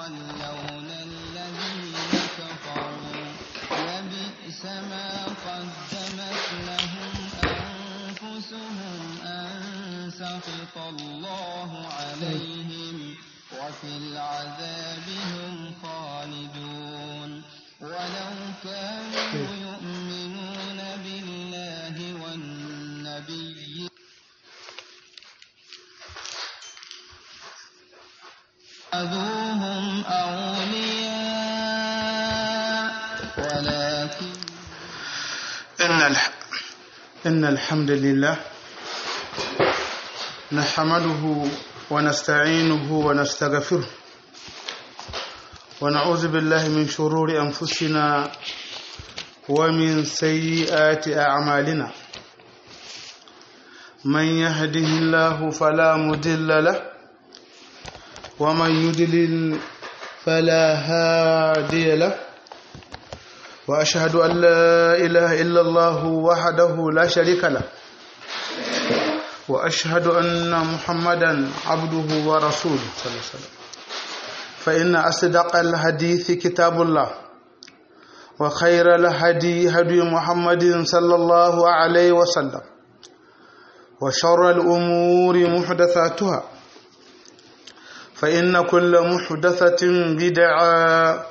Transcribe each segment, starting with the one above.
يتولون الذين كفروا لبئس ما قدمت لهم أنفسهم أن سخط الله عليهم وفي العذاب هم خالدون ولو كانوا يؤمنون بالله والنبي اتخذوهم أولياء ولكن إن الح... إن الحمد لله نحمده ونستعينه ونستغفره ونعوذ بالله من شرور أنفسنا ومن سيئات أعمالنا من يهده الله فلا مضل له ومن يضلل فلا هادي له وأشهد أن لا إله إلا الله وحده لا شريك له وأشهد أن محمدا عبده ورسوله صلى الله عليه وسلم فإن أصدق الحديث كتاب الله وخير الهدي هدي محمد صلى الله عليه وسلم وشر الأمور محدثاتها فإن كل محدثة بدعة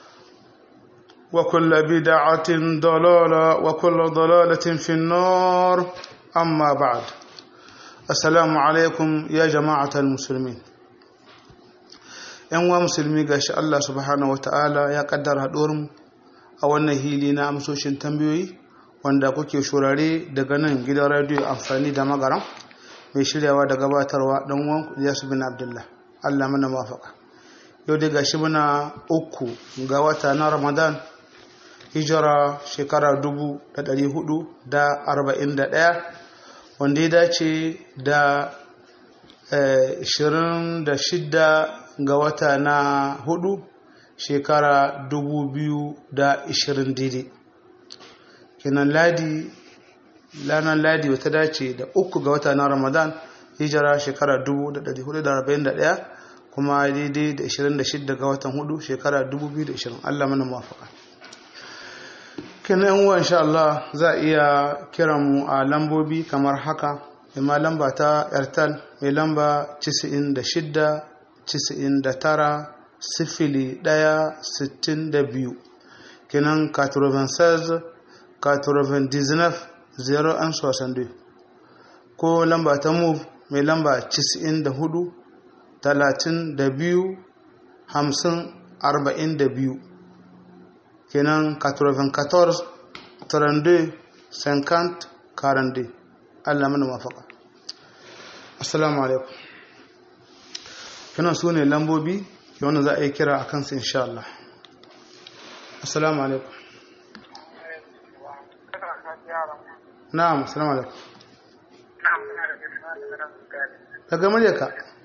وكل بدعة ضلالة وكل ضلالة في النار أما بعد السلام عليكم يا جماعة المسلمين ‘yan wa musulmi ga shi Allah subhanahu wata'ala ya kaddara haɗuwarmu a wannan hili na amsoshin tambayoyi wanda kuke shurare daga nan gidan radiyo amfani da magaran mai shiryawa da gabatarwa ɗan uwan Yasu bin Abdullah Allah mana mafaka yau dai gashi muna uku ga wata na Ramadan hijira shekara dubu da ɗari hudu da arba'in da ɗaya wanda ya dace da ishirin da shidda ga wata na hudu shekara dubu biyu da ishirin daidai kenan ladi lanar ladi wata dace da uku ga wata na ramadan hijira shekara dubu da ɗari hudu da arba'in da ɗaya kuma daidai da ishirin da shidda ga watan hudu shekara dubu biyu da ishirin allah mana mafaka kenan yan uwa insha Allah za a iya kiran mu a lambobi kamar haka ima lamba ta airtel mai lamba 96 99 sifili ɗaya sittin da biyu kenan 96 99 0 an soixante ko lamba ta move mai lamba 94 32 50 42 kenan 94 32 50 42 Allah mana mafaka assalamu alaikum kenan su ne lambobi wanda za a yi kira a kansu insha Allah assalamu alaikum na'am assalamu alaikum daga muryarka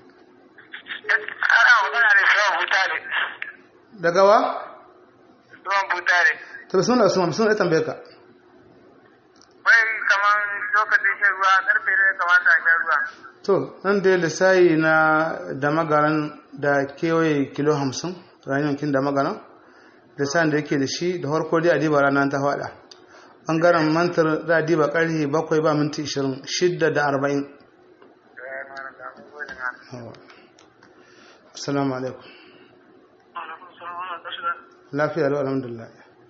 ana magana da suwan butare daga wa suwan butare ta bisu da suna bisu da tambaye ka wai kamar lokacin shan ruwa karfe ne kamata a shan ruwa to nan da lissayi na da magaran da kewaye kilo hamsin rayuwankin da magaran lissayin da yake da shi da harko dai a diba ranar ta faɗa ɓangaren mantar za a diba ƙarfe bakwai ba minti ishirin shidda da arba'in assalamu alaikum lafiya da alhamdulillah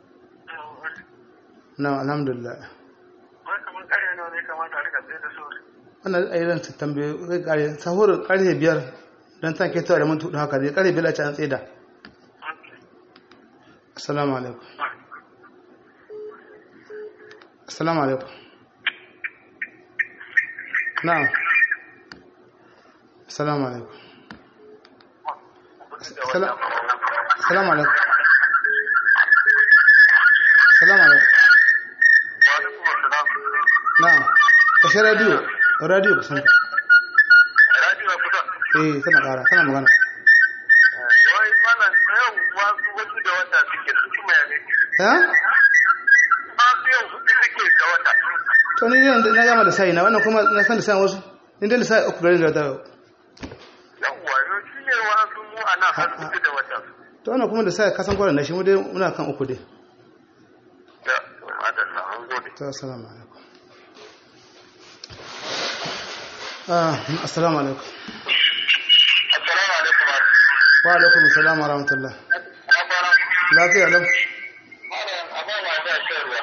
na alhamdulillah wai kamar kare nawa ne kamata a rika tsaye da sauri wannan ayyukan su tambaye zai kare sahur karfe biyar don ta ke tawa da mun tudu haka zai karfe biyar a ci an tseda assalamu alaikum assalamu alaikum na'am assalamu alaikum Assala- assalamu alaikum assalamu alaikum na'am kashe radio radio kusan ka radio kusa eh tana kara tana magana wai mana yau wasu wasu da wata suke su kuma ya ne ha wasu yau su suke da wata to ni yanzu na gama da sai na wannan kuma na san da sai wasu in dai sai uku garin da ta yawwa yau shi ne wasu mu a nan har suke da wata to wannan kuma da sai ka san kwanan shi mu dai muna kan uku dai Ya, to madalla, an gode. to assalamu alaikum ah assalamu alaikum Assalamu alaikum. wa alaikum assalam wa rahmatullah Na fara. lafiya lau Malam, abin ma da shan ruwa.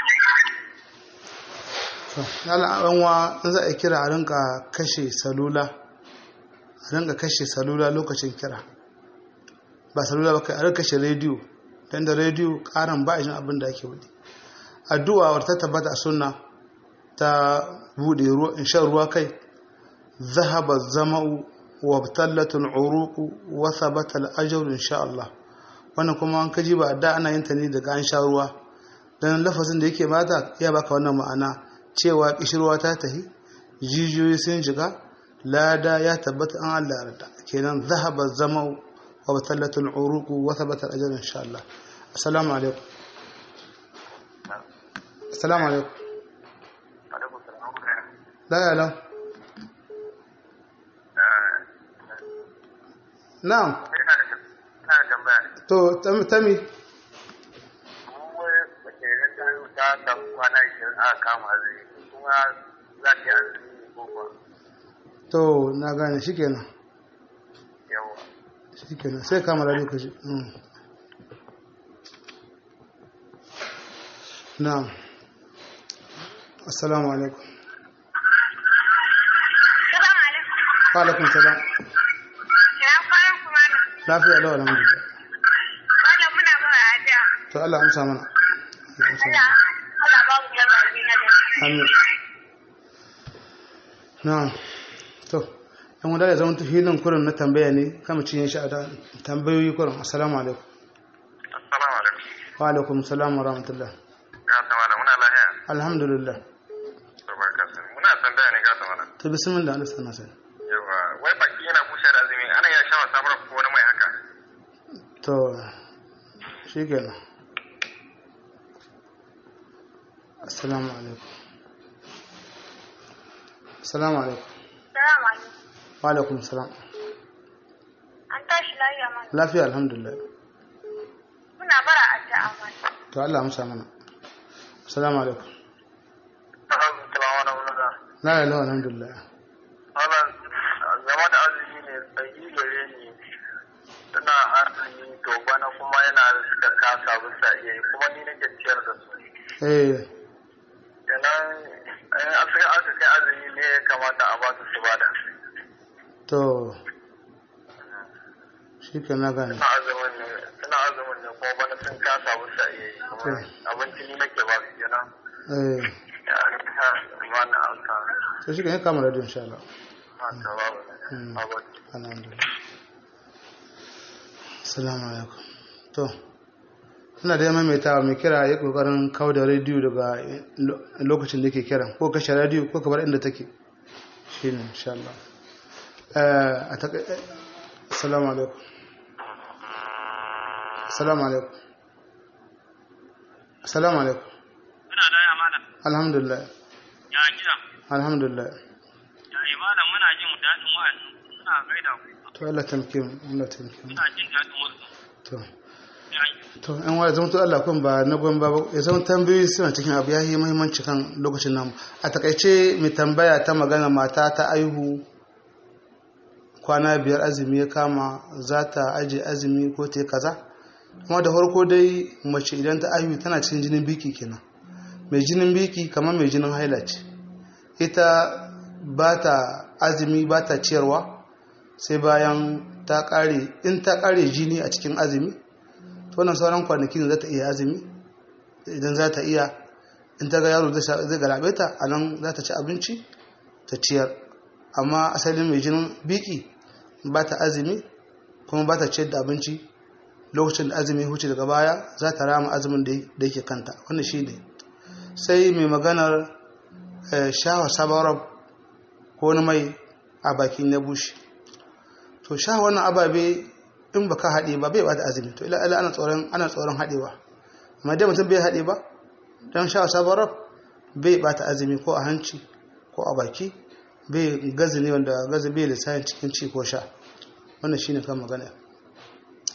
to yalla an wa in za a kira a rinka kashe salula a rinka kashe salula lokacin kira ba salula ba kai a rinka kashe rediyo dan da rediyo karan ba jin abin da ake wudi addu'a wata tabbata a sunna ta bude ruwa in shan ruwa kai ذهب الظمأ وابتلت العروق وثبت الأجر إن شاء الله wannan kuma an kaji ba da ana yin ta ne daga an sha ruwa dan lafazin da yake mata ya baka wannan ma'ana cewa kishirwa ta tahi jijiyoyi sun jiga lada ya tabbata an Allah yarda kenan zahaba zama wa batallatu al-uruq wa thabata al-ajr insha Allah assalamu alaikum assalamu alaikum Alaikum salam. la ya lam na'am Ina da ina da tambaya. to tam- tami Mu wai mace idan ta yi ta samu kwana ishirin aka kama azumi kuma za ta yi azumi ko kuwa to na gane shikenan yawa. shikenan sai kama da lokaci mm. na'am assalamu alaikum Salamu alaikum. wa alaikum salam Ina kwanan kuma na. lafiya lau alhamdulillah Wannan muna mara ajiya. to Allah amsa mana Allah amsa mana. Allah, Allah ba mu yaba bi na da. amin na'am to yan wanda ya zama filin kurin na tambaya ne kama cinye shi a da tambayoyi kurin assalamu alaikum Assalamu alaikum. wa alaikum salam wa rahmatullah Ga ta malam muna lahiya. alhamdulillah To barka sai. Muna tambaya ne ga ta malam. to bismillah Allah sana sai Yawa, wai baki yana bushe da azumi ana iya shawa sabar ko wani mai haka. to shikenan assalamu alaikum assalamu alaikum Salamu alaikum. wa alaikum salam An tashi lafiya mana. lafiya alhamdulillah Muna bara addu'a mana. to Allah amsa mana assalamu alaikum Assalamu alaikum. la ilaha alhamdulillah Malam, game da azumi ne tsayi gare ni tana azumi to bana kuma yana da kasa bisa iya yi kuma ni nake ciyar da su. eh Kenan in aka aka kai azumi ne ya kamata a ba su su bada. to shikenan na gane Suna azumin ne suna azumin ne kuma bana sun kasa bisa iya yi kuma abinci ni nake ba su kenan. eh Ya ta bana alsa. to shikenan ya kama radio insha Allah Ha ta babu. Mm. Babu. alhamdulillah assalamu alaikum to ina da maimaitawa mai kira ya kokarin kawo da rediyo daga lo- lokacin da yake kiran ko kashe rediyo ko kamar inda take shine insha Allah eh a taka eh, assalamu alaikum assalamu alaikum assalamu alaikum Muna da ya malam, alhamdulillah ya gida, alhamdulillah ya yi malam muna jin daɗin wa'azi, muna gaida ku, to Allah tamke mu Allah tamke mu muna jin daɗin wasu. to Ya yi, to yan wa zama to Allah kun ba na gwan ba ya zama tambayoyi suna cikin abu ya yi muhimmanci kan lokacin namu a takaice mai tambaya ta magana mata ta aihu kwana biyar azumi ya kama za ta aje azumi ko ta yi kaza kuma da farko dai mace idan ta aihu tana cikin jinin biki kenan mai jinin biki kamar mai jinin haila ce ita ba ta azumi ba ta ciyarwa sai bayan ta kare in ta kare jini a cikin azumi to wannan sauran kwanaki ne za ta iya azumi idan za ta iya in ta ga yaro zai sha- zai galabe ta a nan za ta ci abinci ta ciyar amma asalin mai jinin biki ba ta azumi kuma ba ta ciyar da abinci lokacin da azumi ya huce daga baya za ta rama azumin da da yake kanta wannan shi ne sai mai maganar eh, shawar sabarab ko wani mai a bakin ya bushe to sha wannan ababe in ba ka haɗe ba bai ba da azumi to ila ila ana tsoron ana tsoron haɗewa amma dai mutum bai haɗe ba don sha sabarab bai ba ta azumi ko a hanci ko a baki bai gazi ne wanda gazi bai lissafin cikin ci ko sha wannan shine kan magana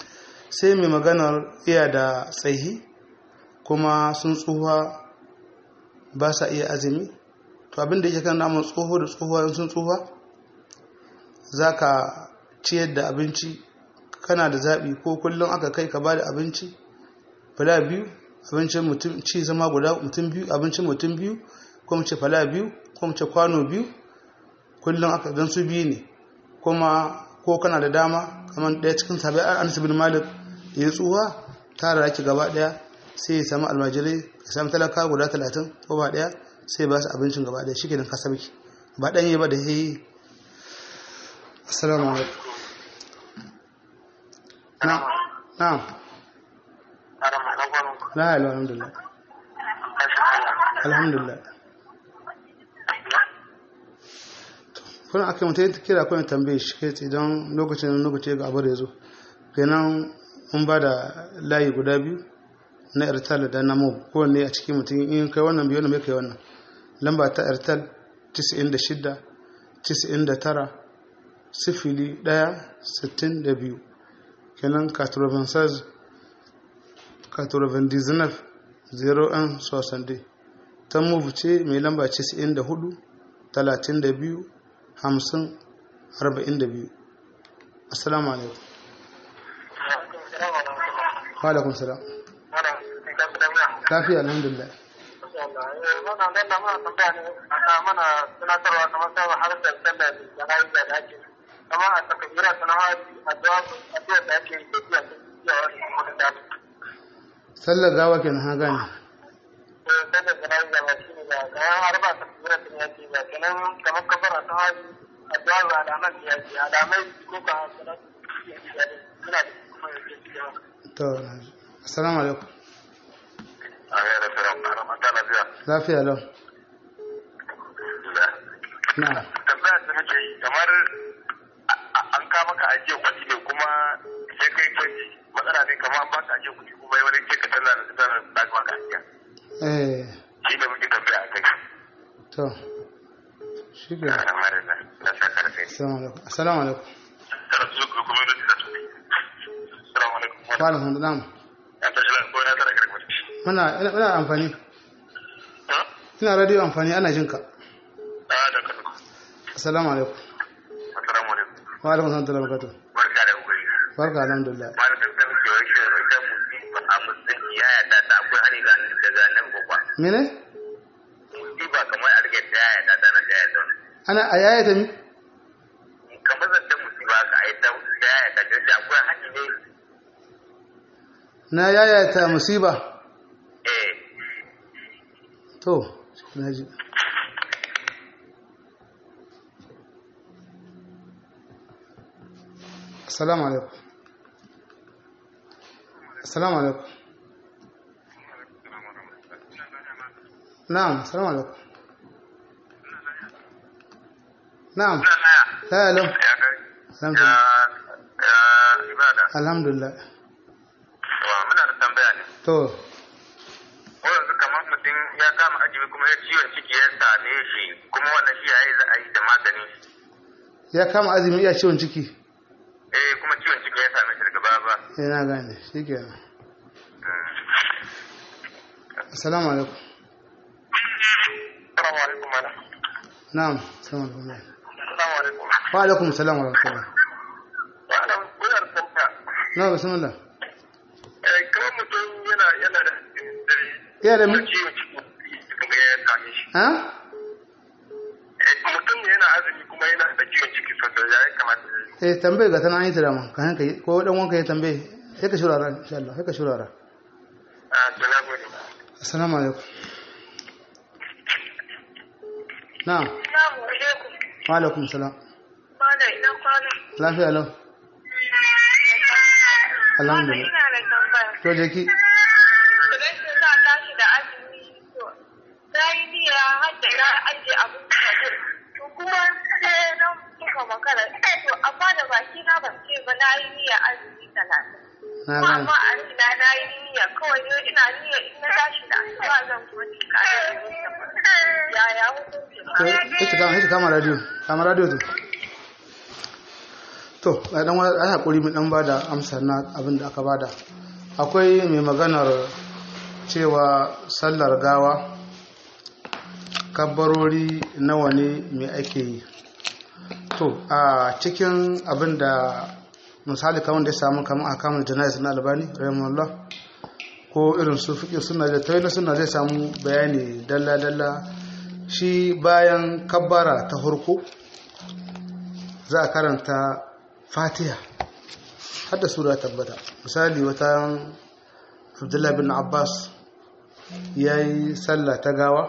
sai mai maganar iya da tsayi kuma sun tsuha ba sa iya azumi to abinda yake kan namun tsoho da tsohuwa sun tsuha za ka ciyar da abinci kana da zaɓi ko kullum aka kai ka ba da abinci fala biyu abincin mutum ci zama guda mutum biyu abincin mutum biyu ko mu ce fala biyu ko mu ce kwano biyu kullum aka don su biyu ne kuma ko kana da dama kamar ɗaya cikin sabai an bin malik da ya tsuwa tara ake gaba ɗaya sai ya samu almajirai ya samu talaka guda talatin ko ba ɗaya sai ba su abincin gaba ɗaya shi ke ka sabki ba ɗanye ba da ya yi assalamu alaikum na na la ilaha alhamdulillah alhamdulillah kuna aka mutum kira kuna tambaye shi kai idan lokacin lokaci ga abu da ya zo kenan mun ba da layi guda biyu na airtel da na mob kowanne a cikin mutum in kai wannan biyu wannan bai kai wannan lamba ta airtel 96 99 sifili 1 62 kenan 96 99 01 60 ta move ce mai lamba 94 32 hamsin arba'in da biyu assalamu alaikum walakun salam lafiya alhamdulillah mana tunatarwa kamar sa har da sallar jana'i da ake kama a takabira sana haji addu'a addu'a da ake yi da iya wani kuma da sallar gawa kenan ha gane sallar jana'i da ba shi ne ba kayan har ba takabira sun yake ba kenan kamar kafara ta haji addu'a ba alaman da yake alamai ko ka sanar suna da kuma yake cewa to assalamu alaikum Amin da salam na ramata lafiya. lafiya lau na Tambaya da muke yi kamar an kama ka ajiye kuɗi ne kuma sai kai canji matsala ne kamar an baka ajiye kuɗi kuma yi wani ce ka tana da tana da maka ajiya. eh Shi ne muke tambaya a kai. to shi ke Amma da na na sa karfe. assalamu alaikum assalamu alaikum Tara su ga kuma da su ne. Assalamu alaikum. wa alaikum salam Ya ta shi ko na tara karfe. muna ina ina amfani Ha? ina radio amfani ana jinka Ah da ka. assalamu alaikum Assalamu alaikum. wa alaikum salam wa barakatuh Barka da wuri. barka alhamdulillah Malam da kan ke wai shi da mutum a musulunci ya yarda da akwai hani ga daga nan gaba. mene musiba kamar a rike ta yaya ta tana ta yaya ana a yaya ta mi kamar zan musiba ka a yi ta ta yaya ta gaji akwai hanyar ne na yaya ta musiba eh to na ji assalamu alaikum assalamu alaikum na'am assalamu alaikum na'am la alo ya kai alhamdulillah ya ibada alhamdulillah wa muna da tambaya ne to ko yanzu kamar mutum ya kama ajiye kuma ya ciwon ciki ya same shi kuma wannan shi yayi za a yi da magani ya kama azumi iya ciwon ciki eh kuma ciwon ciki ya same shi daga baya ba eh na gane shikenan assalamu alaikum assalamu alaikum malam na'am assalamu alaikum assalamu alaikum wa alaikum assalam wa rahmatullah malam kuna da tambaya na bismillah eh kamar mutum yana yana da iya da mi ciwon ciki kuma ya same shi ha mutum ne yana azumi kuma yana da ciwon ciki sosai ya yi kamata ya yi. eh tambaye ga tana an yi ta dama ka hanka yi ko dan wanka ya tambaye sai ka shurara insha Allah sai ka shurara Ah, to na gode. assalamu alaikum na'am Assalamu alaikum. wa alaikum salam Kwana ina kwana. lafiya lau Kwana alhamdulillah ina da tambaya. to je ki Rashin sa tashi da azumi to na yi niyya har da na ajiye abin da to kuma sai na muka makara to amma da baki na ban ce ba na yi niyya azumi talatin. na Kuma gane amma a rina na yi niyya kawai ne ina niyya in na tashi da asuba zan kuma ci kayan da Mustapha. Yaya hukunci to ita kama ita kama radio kama radio to to a dan wani ana hakuri mu dan bada amsa na abin da aka bada akwai mai maganar cewa sallar gawa kabbarori nawa ne mai ake yi to a cikin abin da misali kamar da ya samu kamar a kamar janayis na albani rahimahullah ko irin su fiƙi suna da tawaina suna zai samu bayani dalla-dalla shi bayan kabbara ta farko za a karanta fatiha hadda sura tabbata misali wata abdullahi bin abbas ya yi sallah ta gawa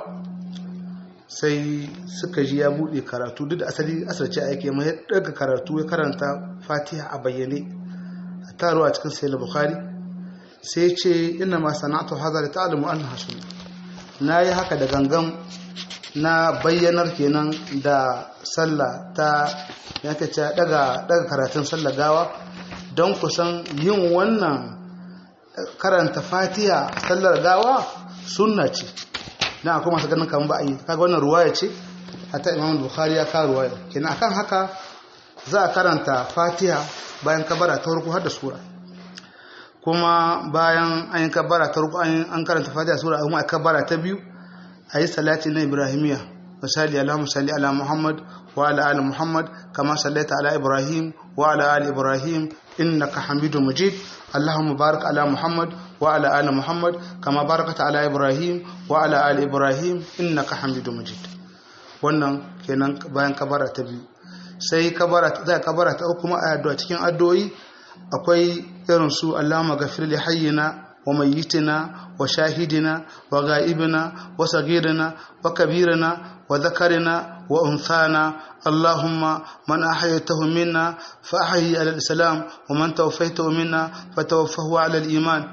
sai suka ji ya buɗe karatu duk da asali asarci aiki amma ya ɗaga karatu ya karanta fatiha a bayyane a taro a cikin sayar bukhari sai ce ina ma sana'atu haza da ta'alimu an hasu na yi haka da gangan na bayyanar kenan da sallah ta yanka ce daga karatun sallah gawa don kusan yin wannan karanta fatiha sallar gawa sunna ce na akwai masu ganin kan ba a yi kaga wannan ruwaya ce hatta imam bukhari ya kawo ruwaya kenan akan haka za a karanta fatiha bayan kabara ta farko har da sura kuma bayan an yi kabara ta farko an karanta fatiha sura kuma a kabara ta biyu a yi salati na ibrahimiya misali allahumma salli ala muhammad wa ala ali muhammad kama sallaita ala ibrahim wa ala ali ibrahim innaka hamidu majid اللهم بارك على محمد وعلى آل محمد كما باركت على إبراهيم وعلى آل إبراهيم إنك حميد مجيد wannan kenan bayan kabara ta biyu sai kabara ta kabara ta uku a addu'a cikin addu'o'i akwai irin su Allahumma ghafir li hayyina wa mayyitina wa shahidina wa ghaibina wa sagirina wa kabirina wa dhakarina wa unthana اللهم من أحييته منا فأحيي على الإسلام ومن توفيته منا فتوفه على الإيمان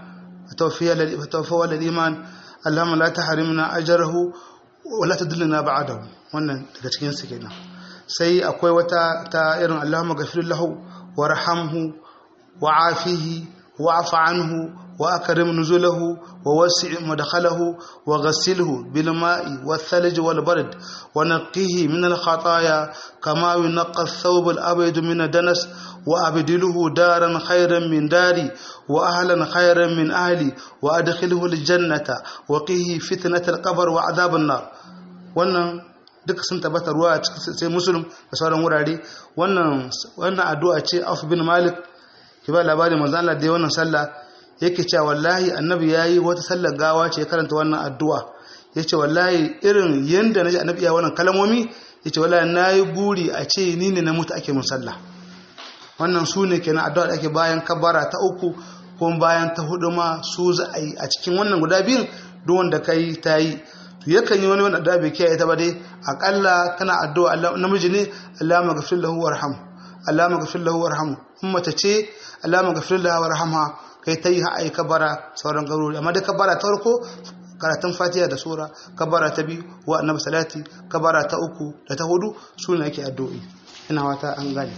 فتوفه على الإيمان اللهم لا تحرمنا أجره ولا تدلنا بعده wannan daga cikin su kenan sai akwai wata ta irin Allahumma ghafir lahu warhamhu wa'afihi wa'fu anhu وأكرم نزله ووسع مدخله وغسله بالماء والثلج والبرد ونقيه من الخطايا كما ينقى الثوب الأبيض من الدنس وأبدله دارا خيرا من داري وأهلا خيرا من أهلي وأدخله الجنة وقيه فتنة القبر وعذاب النار wannan duka sun tabbata ruwa sai musulun da sauran wurare wannan wannan addu'a ce Auf bin Malik ki ba labarin manzo Allah da wannan sallah yake cewa wallahi annabi yayi wata sallar gawa ce karanta wannan addu'a yace wallahi irin yanda naji annabi ya wannan kalmomi yace wallahi nayi buri a ce ni ne na mutu ake mun sallah wannan su ne kenan addu'a da ake bayan kabara ta uku ko bayan ta hudu ma su za a yi a cikin wannan guda biyun duk wanda kai ta yi to yakan yi wani wani addu'a bai kiyaye ta ba dai akalla kana addu'a Allah namiji ne Allahumma ghfir lahu warham Allahumma ghfir lahu warham umma ta ce Allahumma ghfir lahu warhamha kai ta yi ha'ai kabara sauran gaurori amma da kabara ta farko karatun fatiha da sura kabara ta biyu wa annabi salati kabara ta uku da ta hudu su ne ake addu'o'i ina wata an gane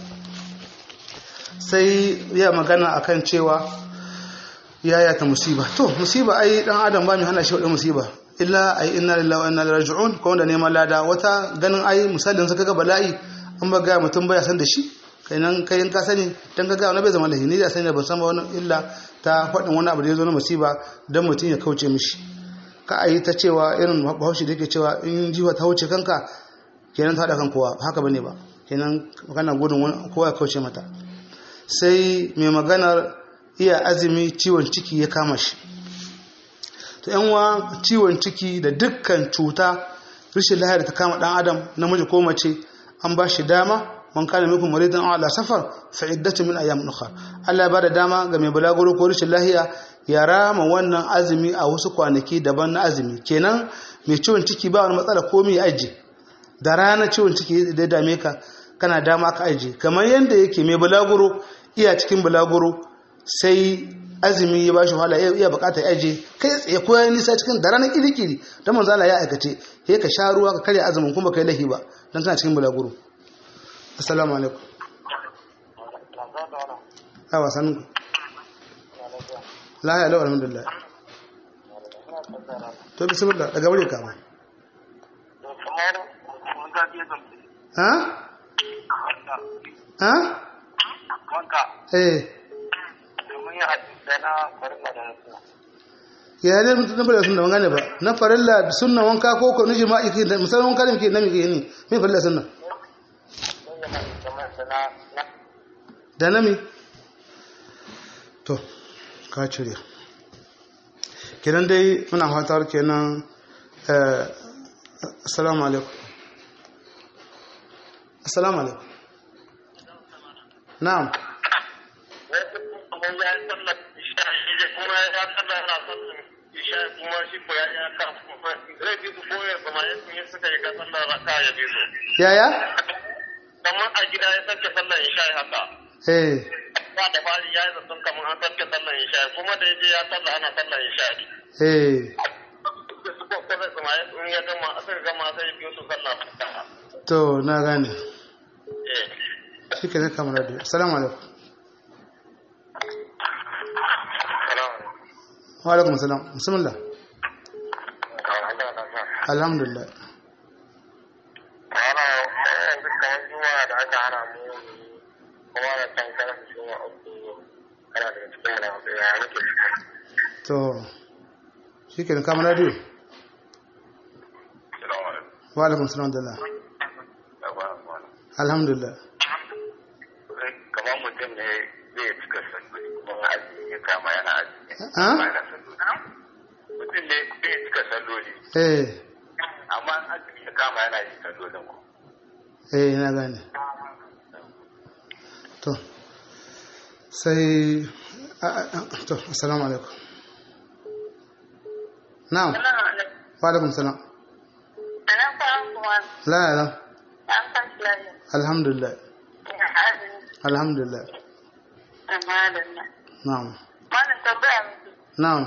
sai ya magana akan cewa yaya ta musiba to musiba ai dan adam ba mu hana shi wadda musiba illa ai inna lillahi wa inna ilaihi raji'un ko wanda neman lada wata ganin ai misalin saka ga bala'i an ba ga mutum baya san da shi kainan kai ka sani dan ka ga wani bai zama lahi ni da sani da ban san ba wani illa ta faɗin wani abu da ya zo na musiba dan mutum ya kauce mishi ka ayi ta cewa irin bahaushe da yake cewa in jiwa ta wuce kanka kenan ta haɗa kan kowa haka bane ba kenan magana gudun kowa ya kauce mata sai mai maganar iya azumi ciwon ciki ya kama shi to yanwa ciwon ciki da dukkan cuta rashin lahiyar ta kama dan adam namiji ko mace an ba shi dama man kana minkum maridan aw ala safar fa iddatu min ayyam ukhra Allah ya bada dama ga mai bulaguro ko rashin lahiya ya rama wannan azumi a wasu kwanaki daban na azumi kenan mai ciwon ciki ba wani matsala ko mai aji da rana ciwon ciki da dame ka kana dama ka aji kamar yanda yake mai bulaguro iya cikin bulaguro sai azumi ya bashi wahala iya bukatar aje kai tsaye ko ya nisa cikin da ranar kirikiri dan manzo Allah ya aikace sai ka sha ruwa ka karya azumin kuma kai lahi ba dan kana cikin bulaguro assalamu alaikum awa sanin ku la ya lawa alhamdulillah to bismillah daga wuri ka ba ha ha wanka eh domin yin hadisai na farilla da na suna ya ne mutum na farilla sunna ban gane ba na farilla da sunna wanka ko ko ni jima'i ke da misalin wanka da muke na muke ni me farilla sunna don yana da kamar da na na da na mi to ka cire kenan dai muna fatar kenan eh assalamu alaikum assalamu alaikum na'am wasu kuma ya yi sallar isha shi ne kuma ya sallar yana sallar isha kuma shi ko ya yi ka kuma zai bi su koyar kuma ya sun yi suka yi ka sallar raka ya bi su yaya kamar a gida ya sake sallar isha haka eh ba da fari ya yi zaton kamar an sake sallar isha kuma da ya je ya sallar ana sallar isha ne eh da su ko kuma kuma ya sun ya gama aka gama sai ya biyo su sallar raka to na gane eh shi ke zai kamar radio assalamu alaikum wa alaikum assalam bismillah alhamdulillah ana yanzu kamar juma'a da aka hana mu kuma da can kana da juma'a uku kana da cikin mana ya muke to shi ke kamar radio salamu alaikum wa alaikum assalam da alhamdulillah kamar mutum ne zai cika salloli kuma azumi ya kama yana azumi Ah? amma yana salloli mutum ne zai cika salloli eh amma azumi ya kama yana yin sallolin ku eh na gane to sai a- a- a- to assalamu alaikum na'am wa alaikum salam Ana fara kuma la la an san lafiya. alhamdulillah Ina azumi alhamdulillah amma da na. na'am Wannan tambaya miki. na'am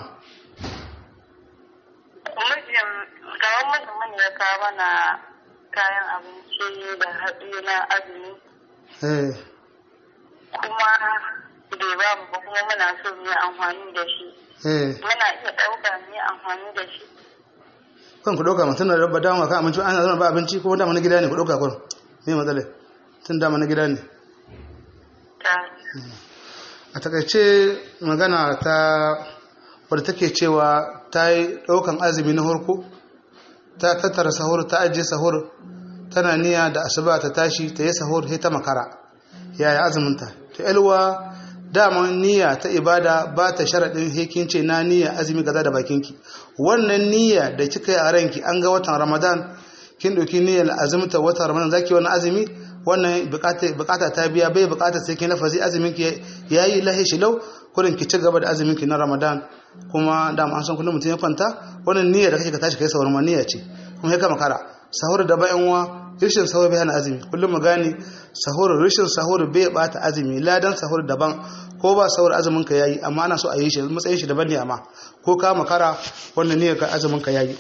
Mijin gaban mutumin ya kawo mana kayan abinci da hatsi na azumi eh kuma bai ba mu ba kuma muna so mu yi amfani da shi. eh Muna iya ɗauka mu yi amfani da shi. kan ku dauka mutum da rabba dama kan abinci ana zama ba abinci ko dama na gida ne ku dauka kun me matsala tun dama na gida ne Ta a takaice magana ta wadda take cewa ta yi ɗaukan azumi na harko ta tattara sahur ta ajiye sahur tana niyya da asuba ta tashi ta yi sahur sai ta makara yaya azuminta ta yalwa dama niyya ta ibada ba ta sharaɗin hekin ce na niyya azumi gaza da bakinki wannan niyya da kika yi a ranki an ga watan ramadan kin ɗauki niyyar azumta watan ramadan zaki wani azumi wannan bukata ta biya bai bukata sai kin lafazi azumin ki yayi lahi shilau kurin ki ci gaba da azumin ki na ramadan kuma da an san kullum mutum ya kwanta wannan niyyar da kake ka tashi kai sahur ma niyya ce kuma sai ka makara sahur da bayan wa rishin sahur bai hana azumi kullum mu gane sahur rishin sahur bai bata azumi ladan sahur daban ko ba sahur azumin ka yayi amma ana so a yi shi matsayin shi daban ne amma ko ka makara wannan niyyar ka azumin ka yayi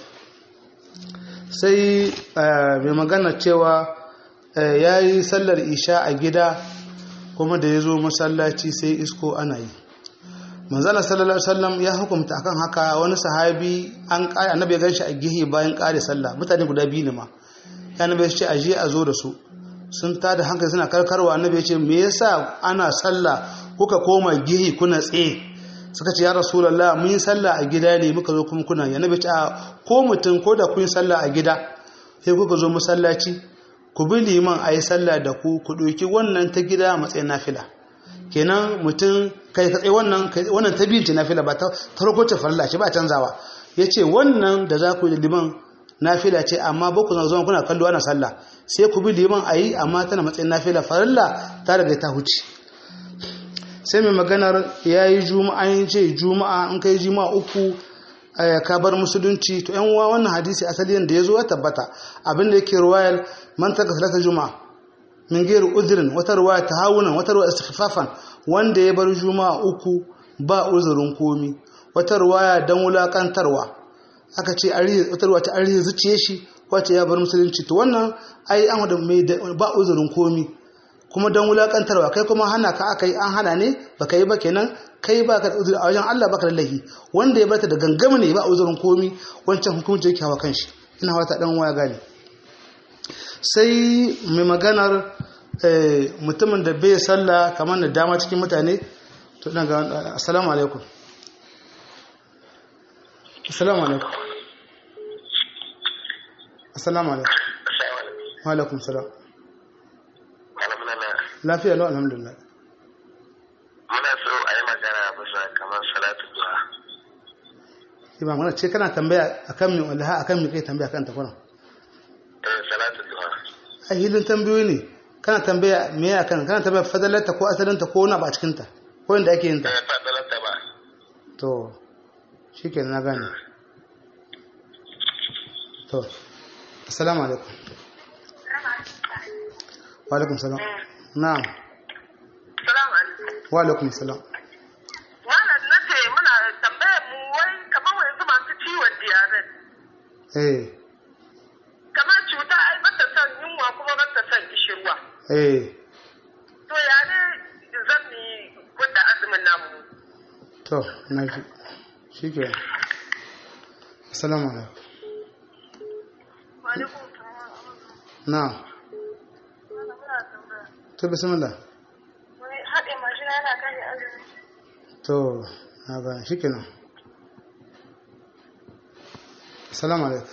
sai mai magana cewa ya yi sallar isha a gida kuma da ya zo masallaci sai isko ana yi manzala sallallahu alaihi wasallam ya hukumta akan haka wani sahabi an kare annabi ya ganshi a gihi bayan kare sallah mutane guda biyu ne ma ya annabi ya ce aje a zo da su sun tada hankali suna karkarwa annabi ya ce me yasa ana sallah kuka koma gihi kuna tsaye suka ce ya rasulullah mun yi sallah a gida ne muka zo kuma kuna ya annabi ya ce ko mutum ko da kun yi sallah a gida sai kuka zo masallaci ku bi liman a yi sallah da ku ku ɗauki wannan ta gida a matsayin nafila kenan mutum kai ka tsaye wannan wannan ta biyu ce nafila ba ta farko ce farilla ce ba canzawa ya ce wannan da za ku yi da liman nafila ce amma ba ku zama kuna kallo ana sallah sai ku bi liman a yi amma tana matsayin nafila farilla ta daga ta huce sai mai maganar ya yi juma'a yin ce juma'a in kai juma'a uku ka bar musulunci to yan uwa wannan hadisi asali da ya zo ya tabbata abin da yake ruwayar man taka salatar juma'a min gairu uzurin wata ruwaya tahawunan wata ruwaya istighfafan wanda ya bar juma'a uku ba uzurin komi wata ruwaya dan wulakantarwa aka ce wata ruwaya ta arihi zuciye shi wace ya bar musulunci to wannan ai an da mai ba uzurin komi kuma dan wulakantarwa kai kuma hana ka aka yi an hana ne baka yi ba kenan kai ba ka da uzuri a wajen Allah baka da lahi wanda ya bata da gangama ne ba uzurin komi wancan hukunci yake hawa kanshi ina wata dan waya gane sai mai maganar eh, mutumin da bai sallah kamar da dama cikin mutane to ina ga assalamu alaikum assalamu alaikum assalamu alaikum wa alaikum salam lafiya lau alhamdulillah muna so a yi magana bisa kamar salatu duha shi ba mana ce kana tambaya akan mi wallaha akan mi kai tambaya kan ta kuna eh salatu duha a hilin tambayoyi ne kana tambaya me ya kan kana tambaya fadalarta ko asalinta ko wani ba a cikin ta ko inda ake yin ta eh fadalata ba to shikenan na gane to assalamu alaikum wa alaikum salam na'am Salamu alaikum. wa alaikum salam Wannan na ce muna tambayar mu wai kamar yanzu masu ciwon diyabetes. eh Kamar cuta ai bata son yunwa kuma bata son gishirwa. eh To ya ne zan mi gudda azumin namu? to na ji shikenan assalamu alaikum Wani kuma na'am muna tambaya. to bismillah Wai haɗe mashina yana kare azumi. to na gane shikenan assalamu alaikum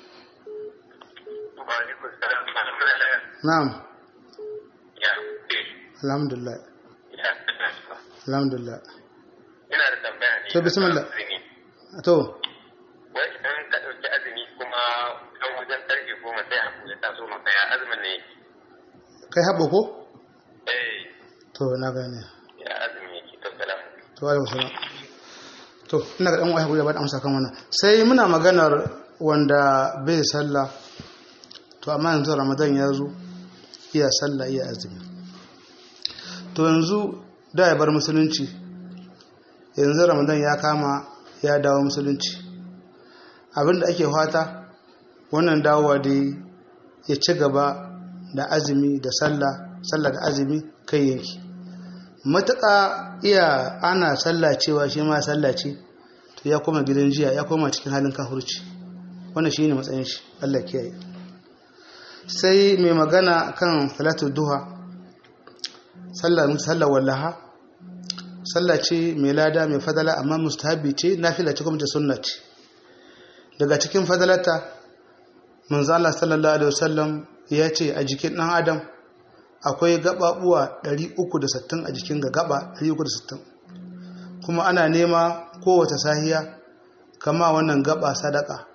wa alaikum salam na'am ya alhamdulillah ya alhamdulillah ina da tambaya ne To, bismillah. azumi. to wai idan ka ɗauki azumi kuma kan wajen ƙarfe goma sai haku ya taso maka ya azumin ne kai haɓo ko eh to na gane ya azumi yake to salam to alaikum salam to ina ga dan waya guda ba da amsa kan wannan sai muna maganar wanda bai sallah to amma yanzu ramadan ya zo iya sallah iya azumi to yanzu da ya bar musulunci yanzu ramadan ya kama ya dawo musulunci abinda ake fata wannan dawowa dai ya ci gaba da azumi da sallah sallah da azumi kai yanki matuƙa iya ana sallah cewa shi ma sallah ce to ya koma gidan jiya ya koma cikin halin kafurci wannan shi ne matsayin shi Allah kiyaye sai mai magana kan salatu duha sallar sallar wallaha sallah ce mai lada mai fadala amma mustahabi ce nafila ce kuma ta sunna ce daga cikin fadalata manzo Allah sallallahu alaihi wasallam ya ce a jikin dan adam akwai gababuwa 360 a jikin ga gaba 360 kuma ana nema kowace sahiya kama wannan gaba sadaka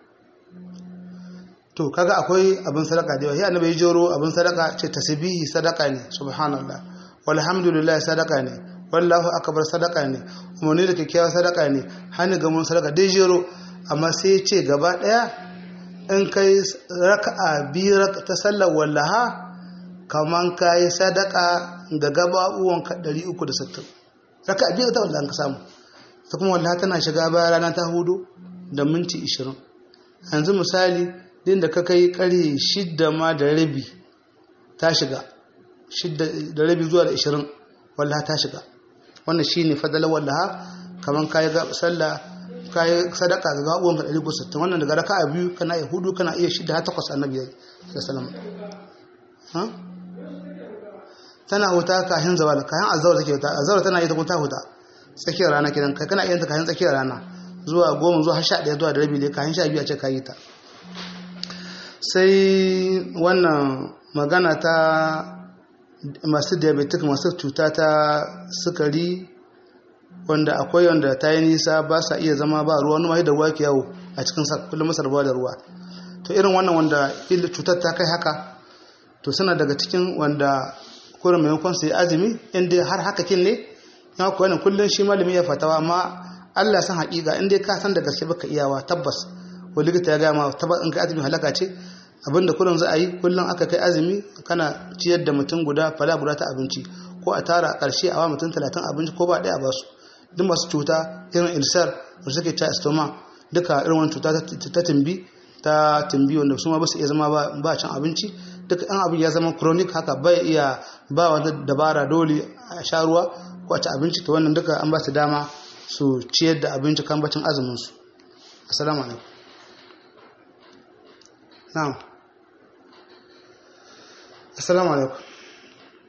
to kaga akwai abin sadaka da yawa ya annabi joro abin sadaka ce tasbihi sadaka ne subhanallah walhamdulillah sadaka ne wallahu akbar sadaka ne umarni da kyakkyawa sadaka ne hannu ga mun sadaka dai jero amma sai ce gaba daya in kai raka'a biyu ta sallar wallaha kaman kayi sadaka da gababuwan ka 360 raka'a biyu ta wallaha ka samu ta kuma wallaha tana shiga bayan rana ta hudu da minti 20 yanzu misali din da ka kai kare shidda ma da rabi ta shiga shidda da rabi zuwa da 20 wallaha ta shiga wannan shine fadalar wallaha kaman kayi sallah kayi sadaka ga gabuwan ka 160 wannan daga raka'a biyu kana iya hudu kana iya shida har takwas annabi ya sallallahu ha tana huta kahin zawal kahin azawar take huta azawar tana ita huta huta tsakiyar rana kidan kai kana iya ta kahin tsakiyar rana zuwa goma zuwa har sha ɗaya zuwa da rabi ne kahin sha biyu a ce kayi ta sai wannan magana ta masu diabetic masu cuta ta sukari wanda akwai wanda ta yi nisa ba sa iya zama ba ruwa numa da ruwa ke yawo a cikin kullum masar ruwa da ruwa to irin wannan wanda cutar ta kai haka to suna daga cikin wanda kurin maimakon su yi azumi inda har haka kin ne ya kuwa wannan kullum shi malami ya fatawa amma Allah san haƙiƙa inda ka san da gaske baka iyawa tabbas ko likita ya gaya ma tabbas in ka azumi halaka ce abinda kullum za a yi kullum aka kai azumi kana ciyar da mutum guda fala guda ta abinci ko a tara a ƙarshe a wa mutum talatin abinci ko ba ɗaya a basu duk masu cuta irin ilsar da suke ta stoma duka irin wani cuta ta timbi ta timbi wanda su ma ba su iya zama ba cin abinci duka an abin ya zama chronic haka bai iya ba wata dabara dole a sha ruwa ko a ci abinci ta wannan duka an ba su dama su ciyar da abinci kan bacin azumin su assalamu alaikum na'am assalamu alaikum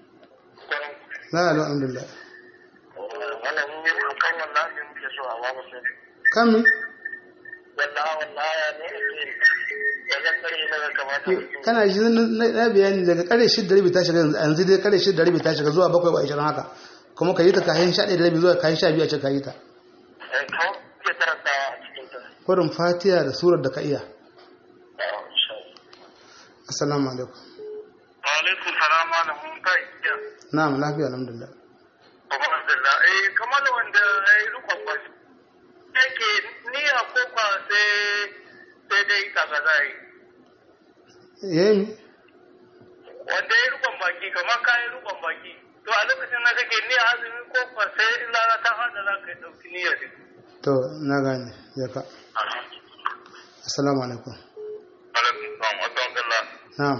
la la alhamdulillah wannan ne kan wannan ne muke so a babu sai kami wallahi wallahi ya ne ake ya ga kare ne ga kamata kana ji na- na bayani daga kare shi da rabi ta shiga yanzu yanzu dai kare shi da rabi ta shiga zuwa bakwai ba ishirin haka kuma ka yi ta kayan sha ɗaya da rabi zuwa kayan sha biyu a ce ka yi ta eh kawo ke karanta a cikin ta kurin fatiha da surar da ka iya Ah, insha Allah assalamu alaikum wa alaikum salam wa mun kai ya na'am lafiya alhamdulillah alhamdulillah eh kamar wanda ya yi rukun kwashi yake niyya ko kwa sai sai dai kaga zai yayi wanda ya yi rukun baki kamar ka yi rukun baki to a lokacin da kake niyya azumi ko kwa sai in rana ta hada za ka ɗauki niyya din to na gane ya ka assalamu alaikum alaikum salam wa rahmatullah na'am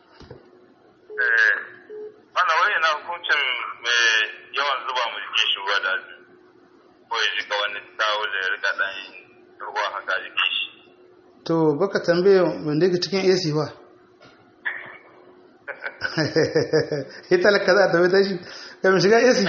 eh wannan wani na hukuncin mai yawan zuba mu jikin shi ruwa da azumi ko ya jika wani tawo da ya rika dan ruwa haka jikin shi to baka tambaye wanda yake cikin AC ba ya talaka za a tambaye ta shi kai mu shiga AC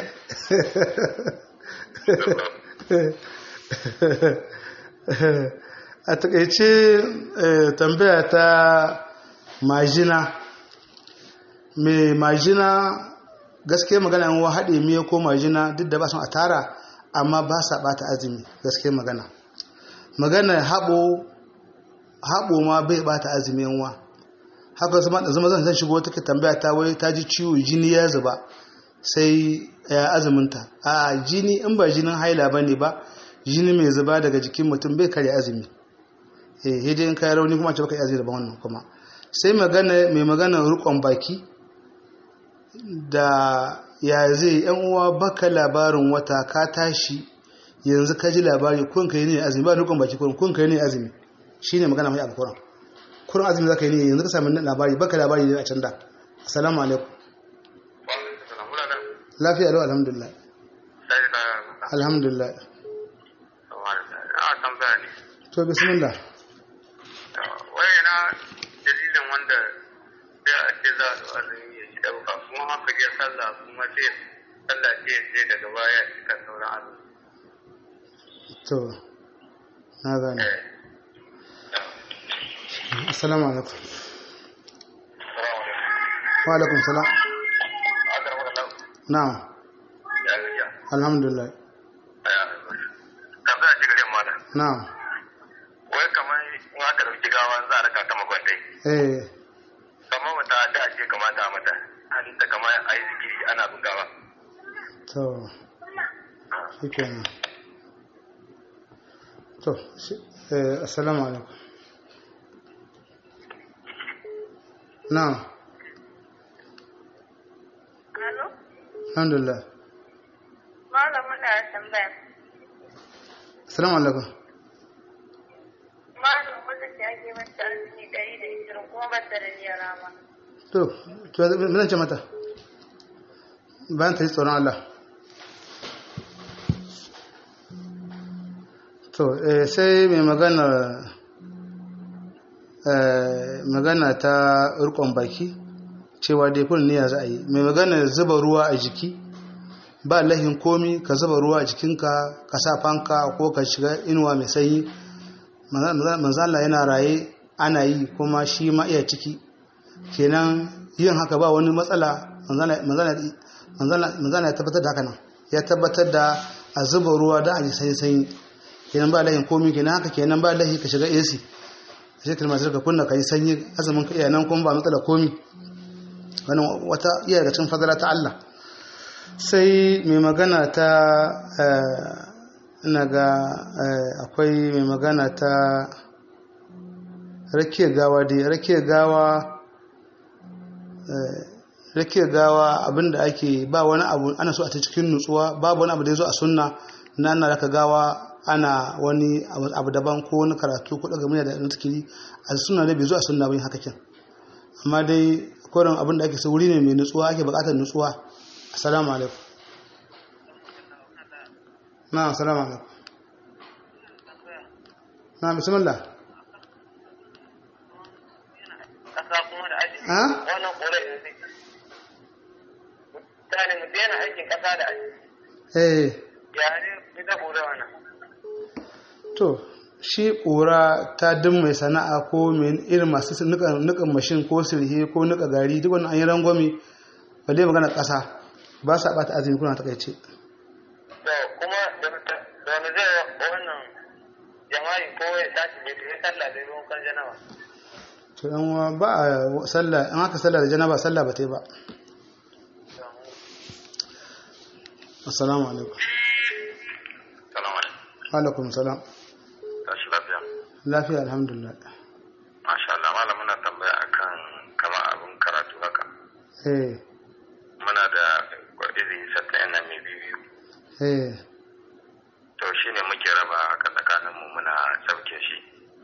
a takaice eh, tambaya ta majina mai majina gaske magana yan haɗe miya ko majina duk da ba son a tara amma ba sa ɓata azumi gaske magana magana haɓo haɓo ma bai ɓata azumi yanwa haka zama da zama zan shigo take tambaya ta wai ta ji ciwo jini ya zuba sai ya azuminta a jini in ba jinin haila ba ne ba jini mai zuba daga jikin mutum bai karya azumi eh hidin in kai rauni kuma ce baka yi azumi da wannan kuma sai magana mai magana rukon baki da ya zai yan uwa baka labarin wata ka tashi yanzu ka ji labari kun kai ne azumi ba rukon baki kun kun kai ne azumi shine magana mai alquran kurin azumi zaka yi ne yanzu ka sami labari baka labari ne a can da assalamu alaikum lafiya lau alhamdulillah alhamdulillah a tambaya ne to bismillah wai na dalilin wanda da ake za a azumi ya shi dauka kuma haka je sallah kuma sai sallah ce sai daga baya cika sauran azumi to na gane assalamu alaikum wa alaikum salam na'am ya gajiya alhamdulillah tambaya ce gare mana na'am wai kamar in aka dauki gawa za a raka ta makwantai eh kamar wata da ce kamata a mata an ta kamar a yi zikiri ana bugawa to shikenan to shi- eh assalamu alaikum na'am Alo? alhamdulillah Malam muna da tambaya. assalamu alaikum Malam wanda ce ake mata azumi ɗari da ishirin kuma ba ta da niyyar rama. to to me zan ce mata bayan ta yi tsoron Allah to eh, sai mai magana eh, magana ta rikon baki cewa dai kun niyya za a yi mai magana zuba ruwa a jiki ba lahin komi ka zuba ruwa a jikinka ka sa fanka ko ka shiga inuwa mai sanyi manzala yana raye ana yi kuma shi ma iya ciki kenan yin haka ba wani matsala manzana ya tabbatar da haka nan ya tabbatar da a zuba ruwa da a yi sanyi sanyi kenan ba lahin komi kenan haka kenan ba lahi ka shiga AC sai kalmar ka kunna ka yi sanyi azumin ka iya nan kuma ba matsala komi wannan wata iya daga cikin fadala ta Allah sai mai magana ta ina ga akwai mai magana ta rakiyar gawa dai rakiyar gawa rakiyar gawa abinda ake ba wani abu ana so a ta cikin nutsuwa babu wani abu da ya zo a sunna na ana raka gawa ana wani abu daban ko wani karatu ko daga murya da na zikiri a sunna da bai zo a sunna bai haka kyan amma dai koren abin da ake so wuri ne mai nutsuwa ake bukatar nutsuwa assalamu alaikum na assalamu alaikum na bismillah kasa kuma da aji ha wannan kore ne mutane mutum yana aikin kasa da aiki eh ya ne ita ƙura wannan to shi ƙura ta duk mai sana'a ko mai irin masu nukan mashin ko sirhe ko nuka gari duk wani an yi rangwami ba dai magana ƙasa ba sa ɓata azumi kuna takaice to kuma da da wani zai wannan jama'i ko ya tashi bai tafi sallah da ruwan kan janawa to yan uwa ba a sallah in aka sallah da janaba sallah ba ta yi ba assalamu alaikum Salamu alaikum. wa alaikum salam Tashi lafiya. lafiya alhamdulillah Masha Allah, malam muna tambaya akan kama abin karatu haka. eh Muna da izini sattan yana mai biyu. eh To shi ne muke raba haka tsakaninmu muna sauke shi.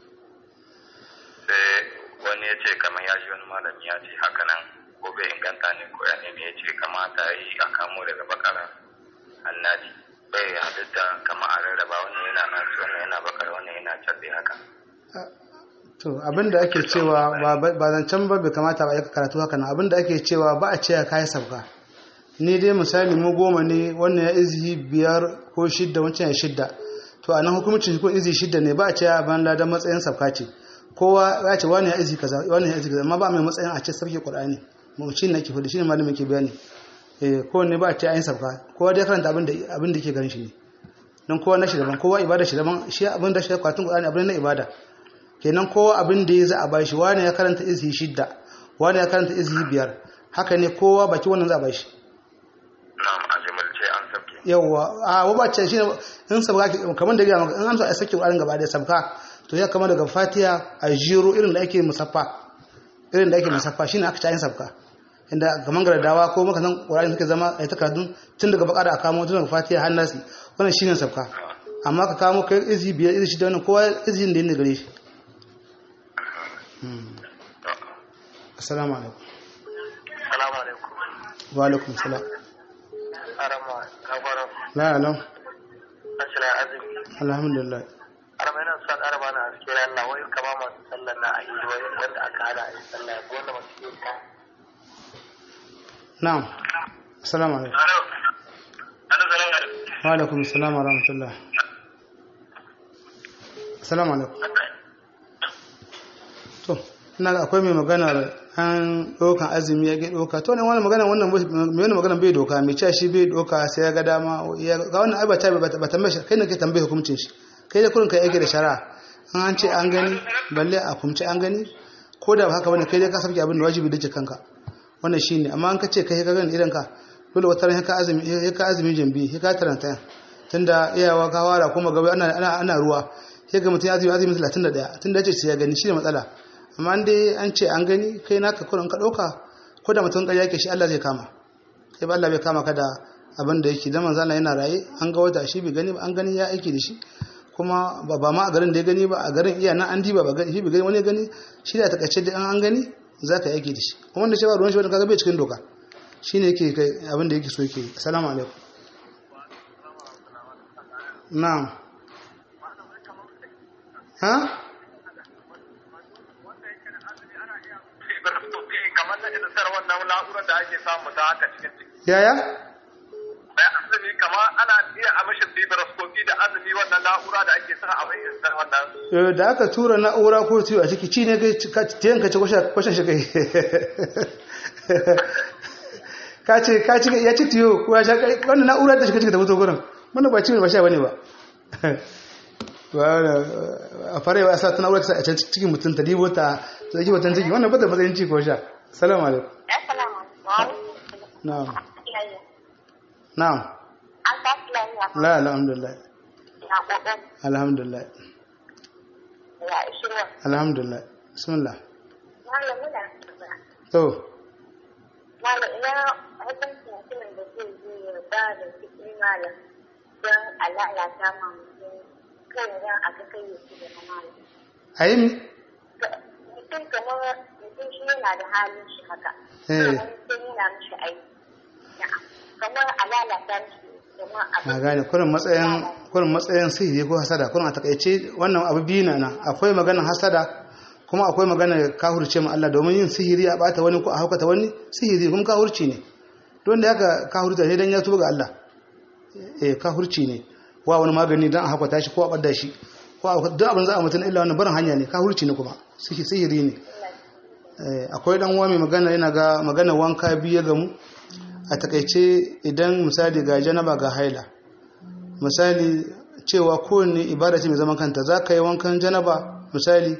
Sai wani ya ce kamar ya ji wani malami ya ce haka nan ko bai inganta ne ko ya nemi ya ce kamata yi a kamo daga bakara annabi bai halitta kama a rarraba wannan yana nasu wannan yana bakar wannan yana cabbe haka. to abinda ake cewa ba ba zancen ba bai kamata ba ya karatu haka nan abinda ake cewa ba a ce ya kai sauka ni dai misali mu goma ne wannan ya izi biyar ko shidda wancan ya shidda to a nan hukumcin ko izi shidda ne ba a ce ya ban ladan matsayin sauka ce kowa ya ce wani ya izi kaza wani ya izi kaza amma ba mai matsayin a ce sauke qur'ani mu shi ne ake fadi shi ne malamin ke bayani eh ko ne ba a ce ayin sauka kowa dai karanta abin da abin da yake ganin shi ne dan kowa na shi daban kowa ibada shi daban shi abin da shi kwatun qur'ani abin na ibada kenan kowa abin da ya za a bashi wani ya karanta izi shidda wani ya karanta izi biyar haka ne kowa baki wannan za a bashi Na'am a jimilce an sauke. yawwa a wabace shi ne in sabka ke- kamar da gaya maka in amsa a sake ƙwarin gaba da sabka to ya kama daga fatiya a jiro irin da ake musaffa irin da ake musaffa shine aka ci sabka inda kamar gardawa ko maka san ƙwarin suke zama a yi takardun tun daga bakara a kamo tun daga fatiya har nasi wannan shine sabka amma ka kamo kai izi biyar izi shida wannan kowa izin da yin gare shi Hmm. assalamu alaikum salamu alaikum wa alaikum salam arama kafara la alam asira azumi alhamdulillah arama yana son arama na aske Allah wai kama masu sallar na a yi wai wanda aka hana a yi sallah ko wanda masu yi ta na'am assalamu alaikum alo alo salamu alaikum wa alaikum salam wa rahmatullah assalamu alaikum to ina ga akwai mai maganar an ɗaukan azumi ya ke ɗauka to ne wani magana wannan mai wani magana bai doka mai cewa shi bai doka sai ya ga dama ya ga wannan ai ba ta ba tambaye shi kai ne ke tambaye hukuncin shi kai da kurin kai yake da shari'a an an ce an gani balle a kumce an gani ko da ba haka bane kai dai ka sabke abin da wajibi da kanka wannan shine amma an ka ce kai ka gani idan ka dole wata ran ka azumi ka azumi jambi ka taranta tunda iyawa ka fara kuma gaba ana ana ana ruwa sai ga mutum ya azumi azumi 31 tunda ya ce sai ya gani shi ne matsala amma dai an ce an gani kai naka kurin ka ɗauka ko da mutum ƙarya ke shi Allah zai kama sai ba Allah bai kama ka da abin da yake zaman zana yana raye an ga wata shi bai gani ba an gani ya aiki da shi kuma ba ba ma a garin da ya gani ba a garin iya nan an diba ba gani shi bai gani wani ya gani shi da takaice da an gani za ka yi aiki da shi kuma wanda shi ba ruwan shi wani kaga bai cikin doka shi ne yake kai abin da yake so yake yi assalamu alaikum na'am ha kamar na idasar wannan na'urar da ake samu ta haka cikin ciki yaya bai azumi kamar ana iya a mashi fibroscopy da azumi wannan na'ura da ake sa a mai idasar wannan Eh, da aka tura na'ura ko tiyo a ciki ci ne kai ka tiyan ka ci kwashen shi kai ka ce ka ci ya ci tiyo ko ya sha kai wannan na'ura da shi ka ci ta mutu gurin wannan ba ci ba sha bane ba a fara yawa sa ta na'ura ta sa a can cikin mutum ta dibo ta ta zaki watan ciki wannan ba da matsayin ci ko sha salamu alaikum Assalamu alaikum. na'am Iyaye. na'am An tashi lafiya. la alhamdulillah Na kokari. alhamdulillah Ya ishirwa. alhamdulillah bismillah Malam muna tambaya. to Malam ina hukuncin mutumin da zai je ya ba da kuɗi malam don a lalata ma mutum kan ran a ga kai ya ci da malam. ayi mi Mutum kamar mutum shi yana da halin shi haka. Eh. Wani sai yana mishi aiki. Na'am. Kamar a lalata mishi kamar a na gane kurin matsayin kurin matsayin sihiri ko hasada kurin a takaice wannan abu biyu na nan akwai maganar hasada kuma akwai maganar kahurce ma Allah domin yin sihiri a bata wani ko a haukata wani sihiri kuma kahurci ne don da haka kahurta ne dan ya tuba ga Allah eh kahurci ne wa wani magani dan a hakwata shi ko a ɓadda shi ko a duk abin za a mutum illa wannan barin hanya ne kahurci ne kuma sihiri ne akwai dan uwa mai magana yana ga magana wanka biyu ga mu a takaice idan misali ga janaba ga haila misali cewa kowanne ibada ce mai zaman kanta za ka yi wankan janaba misali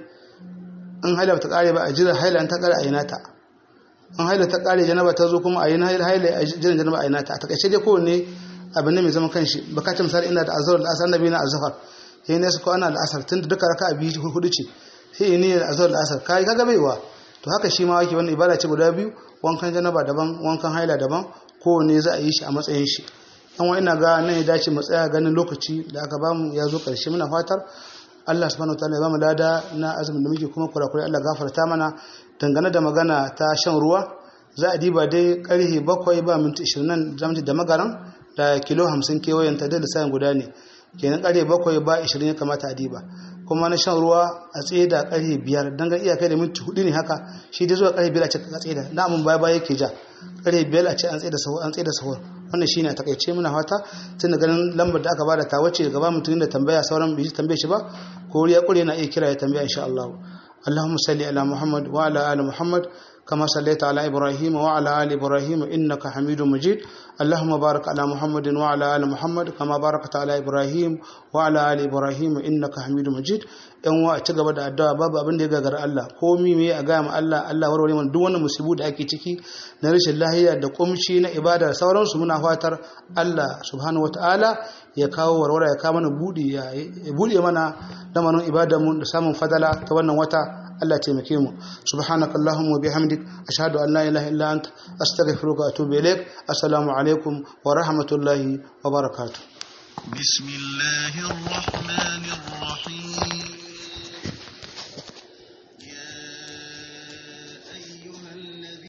in haila ta kare ba a jira haila ta kare a yi nata in haila ta kare janaba ta zo kuma a yi haila a jiran janaba a yi nata a takaice dai kowanne abin ne mai zaman kanshi baka misali ina da azhar da asar nabi na azhar sai ne su ko ana da asar tunda duka raka'a biyu hudu ce sai ne da azhar da asar kai kaga baiwa to haka shi ma wake wannan ibada ce guda biyu wankan janaba daban wankan haila daban kowanne za a yi shi a matsayin shi dan wa ina ga nan ya dace mu tsaya ganin lokaci da aka bamu ya zo karshe muna fatar Allah subhanahu wataala ya bamu lada na azumin da muke kuma kurakurai Allah gafarta mana dangane da magana ta shan ruwa za a diba dai karhe bakwai ba minti 20 nan zamu da magaran da kilo 50 kewayen ta da lissafin guda ne kenan karhe bakwai ba 20 ya kamata a diba kuma na shan ruwa a tsaye da karfe biyar don ga iyakai da minti hudu ne haka shi dai zuwa karfe biyar a ce ka tsaye da na amin baya baya yake ja karfe biyar a ce an tsaye da sahur an tsaye da sahur wannan shine a takaice muna fata tun da ganin lambar da aka bada ta wace gaba mutum da tambaya sauran bai tambaye shi ba ko ya kure na iya kira ya tambaya insha Allah اللهم صل على محمد وعلى ال محمد كما صليت على ابراهيم وعلى ال ابراهيم انك حميد مجيد اللهم بارك على محمد وعلى ال محمد كما باركت على ابراهيم وعلى ال ابراهيم انك حميد مجيد yan wa a ci gaba da addu'a babu abin da ya gagara Allah komi me a gaya ma Allah Allah warware mana duk wannan musibu da ake ciki na rashin lahiya da kumshi na ibada da sauransu muna fatar Allah subhanahu wataala ya kawo warware ya kawo mana budi ya bude mana lamarin ibadar mu da samun fadala ta wannan wata Allah taimake mu subhanaka allahumma wa bihamdik ashhadu an la ilaha illa anta astaghfiruka wa atubu ilaik assalamu alaikum wa rahmatullahi wa barakatuh بسم الله الرحمن الرحيم